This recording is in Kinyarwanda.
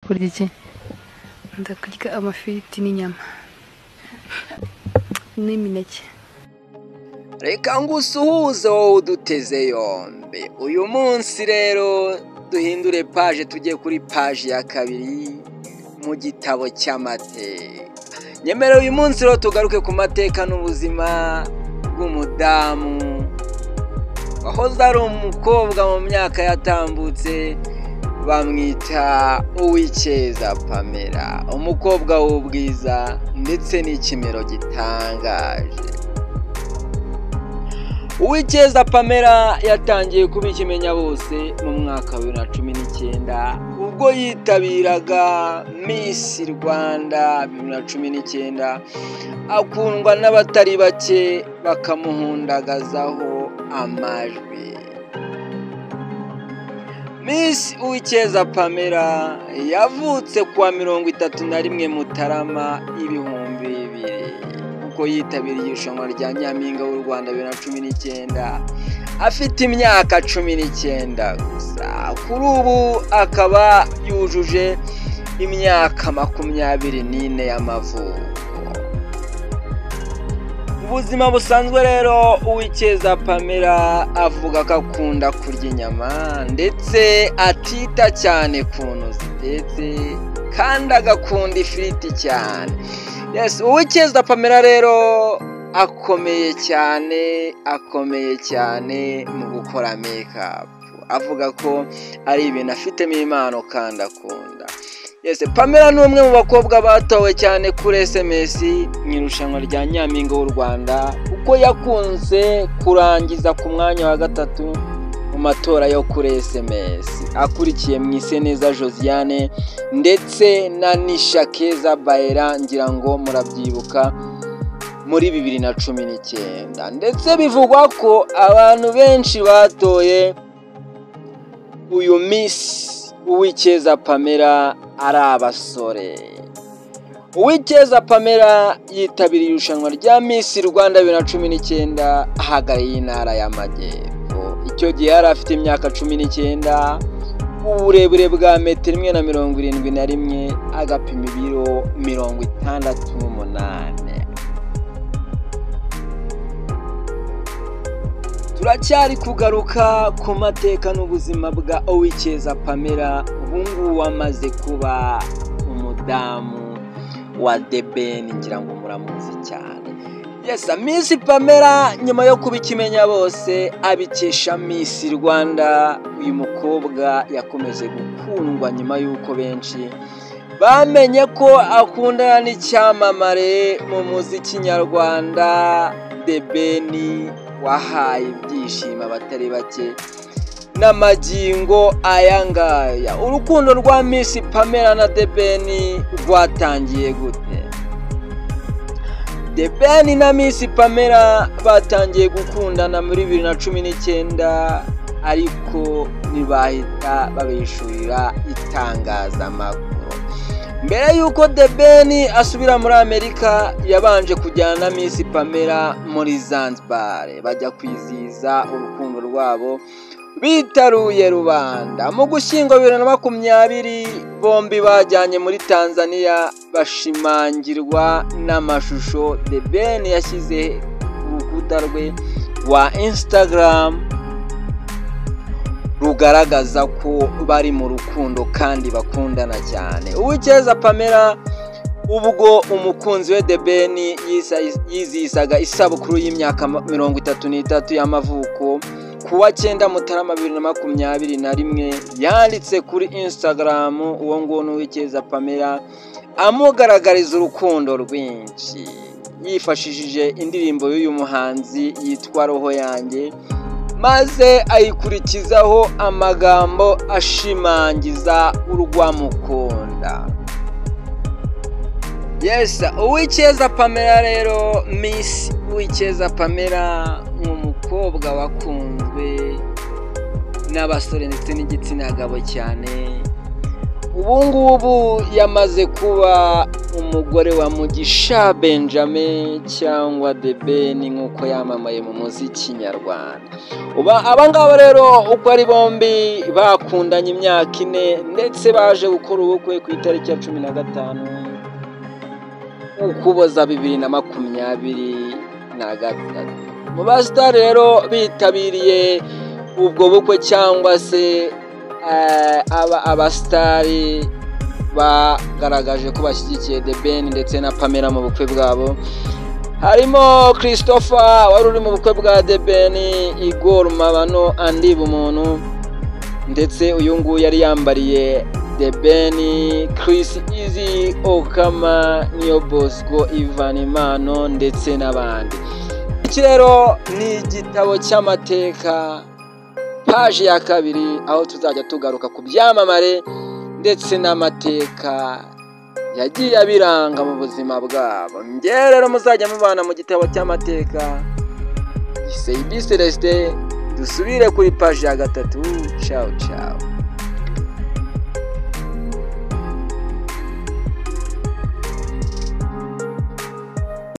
Kurya iki ndakurya amafiriti n'inyama n'imineke reka ngusuhuze wowe uduteze yombi uyu munsi rero duhindure paje tujye kuri paji ya kabiri mu gitabo cy'amateka nyemera uyu munsi rero tugaruke ku mateka n'ubuzima bw'umudamu wahoze ari umukobwa mu myaka yatambutse bamwita uw'icyeza pamela umukobwa w'ubwiza ndetse n'ikimero gitangaje uwicyeza pamela yatangiye kuba ikimenya bose mu mwaka wa bibiri na cumi n'icyenda ubwo yitabiraga misi rwanda bibiri na cumi n'icyenda akundwa n'abatari bake bakamuhundagazaho amajwi misi uwicyeza pamela yavutse kuwa mirongo itatu na rimwe mutarama ibihumbi bibiri kuko yitabiriye irushanwa rya nyampinga w'u rwanda bibiri na cumi n'icyenda afite imyaka cumi n'icyenda gusa kuri ubu akaba yujuje imyaka makumyabiri n'ine y'amavuko ubuzima busanzwe rero uwicyeza pamela avuga ko akunda kurya inyama ndetse atita cyane ku ntu zitetse kandi agakunda ifiriti cyane yes uwicyeza pamela rero akomeye cyane akomeye cyane mu gukora mekapu avuga ko ari ibintu afitemo impano kandi akunda yes pamela ni umwe mu bakobwa batowe cyane kuri sms mu irushanwa rya nyampinga w'u rwanda kuko yakunze kurangiza ku mwanya wa gatatu mu matora yo kuri sms akurikiye mu iseneza josiane ndetse na nisha keza bayera ngira ngo murabyibuka muri bibiri na cumi n'icyenda ndetse bivugwa ko abantu benshi batoye uyu misi uwicyeza pamela ari abasore uwicyeza pamela yitabiriye irushanwa rya misi rwanda bibiri na cumi n'icyenda ahagaye y'intara y'amajyepfo icyo gihe yari afite imyaka cumi n'icyenda uburebure bwa metero imwe na mirongo irindwi na rimwe agapima ibiro mirongo itandatu n'umunani turacyari kugaruka ku mateka n'ubuzima bwa uwicyeza pamela ubungubu amaze kuba umudamu wa debeni ngira ngo muramuzi cyane yesa misi pamela nyuma yo kuba ikimenya bose abikesha misi rwanda uyu mukobwa yakomeje gukundwa nyuma y'uko benshi bamenye ko akundana n'icyamamare mu muziki nyarwanda debeni wahaye ibyishimo abatari bake n'amagingo aya ngaya urukundo rwa misi pamela na debeni rwatangiye gute debeni na misi pamela batangiye gukundana muri bibiri na cumi n'icyenda ariko ntibahita babishurira itangazamakuru mbere y'uko debeni asubira muri amerika yabanje kujyana na misi pamela muri zanzibar bajya kwizihiza urukundo rwabo bitaruye rubanda mu gushyingo bibiri na makumyabiri bombi bajyanye muri tanzania bashimangirwa n'amashusho the ben yashyize ku rukuta rwe rwa instagram rugaragaza ko bari mu rukundo kandi bakundana cyane uwicyeza pamela ubwo umukunzi we debeni yizihizaga isabukuru y'imyaka mirongo itatu n'itatu y'amavuko kuwa cyenda mutarama bibiri na makumyabiri na rimwe yanditse kuri insitagaramu uwo nguwo n'uwicyeza pamela amugaragariza urukundo rwinshi yifashishije indirimbo y'uyu muhanzi yitwa roho yanjye maze ayikurikizaho amagambo ashimangiza urwamukunda yesi uwicyeza pamela rero misi uwicyeza pamela umukobwa wakunzwe n'abasore ndetse n'igitsina gabo cyane ubu ngubu yamaze kuba umugore wa mugisha benjamin cyangwa debeni nk'uko yamamaye mu muziki nyarwanda aba ngaba rero uko ari bombi bakundanye imyaka ine ndetse baje gukora ubukwe ku itariki ya cumi na gatanu ukuboza bibiri na makumyabiri na gatatu mu basitari rero bitabiriye ubwo bukwe cyangwa se aba abasitari bagaragaje ko bashyigikiye the ben ndetse na pamela mu bukwe bwabo harimo christopher wari uri mu bukwe bwa the ben igor mabano andiba umuntu ndetse uyu nguyu yari yambariye the ben chris izi okama niyo bosco ivan imano ndetse n'abandi iki rero ni igitabo cy'amateka paji ya kabiri aho tuzajya tugaruka ku byamamare ndetse n'amateka yagiye abiranga mu buzima bwabo ngewe rero muzajya mubana mu gitabo cy'amateka seyibi celestin dusubire kuri paji ya gatatu cawu cawu